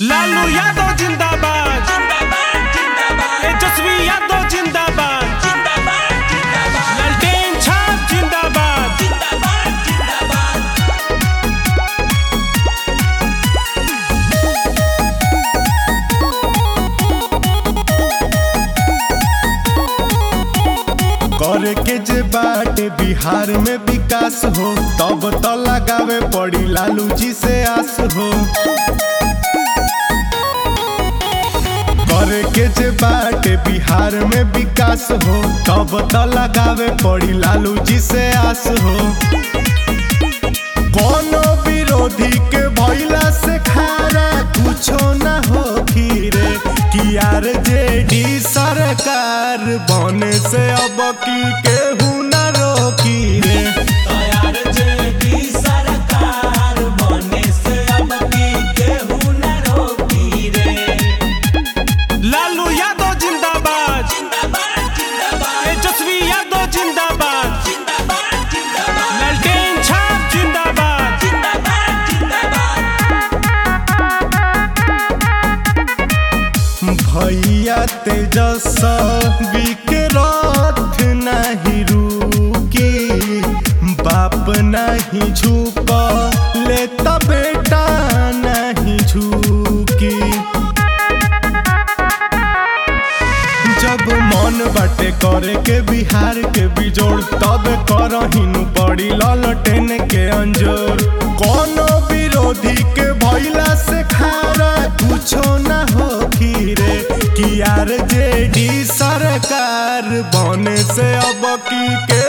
लालू यादव जिंदाबाद तेजस्वी यादव जिंदाबाद ललटेन छाप जिंदाबाद करे के जे बाटे बिहार में विकास हो तब तो लगावे पड़ी लालू जी से आस हो करे के जे बाटे बिहार में विकास हो तब तो लगावे पड़ी लालू जी से आस हो कोनो विरोधी के भइला से खारा कुछो ना हो रे कि यार जेडी सरकार बने से अब की केहू ना रोकी रे लालू यादव जिंदाबाद तेजस्वी यादव जिंदाबाद ललटेन छाप जिंदाबाद भैया तेजस्वी के रथ नहीं रुकी बाप नहीं झुक ले तब बेटा नहीं झुकी जब मन बाटे करे के बिहार के बिजोड़ तब करहिनु पड़ी ललटेन के अंजोर कोनो विरोधी के भइला से खारा कुछो ना हो रे कि यार जेडी सरकार बने से अब की के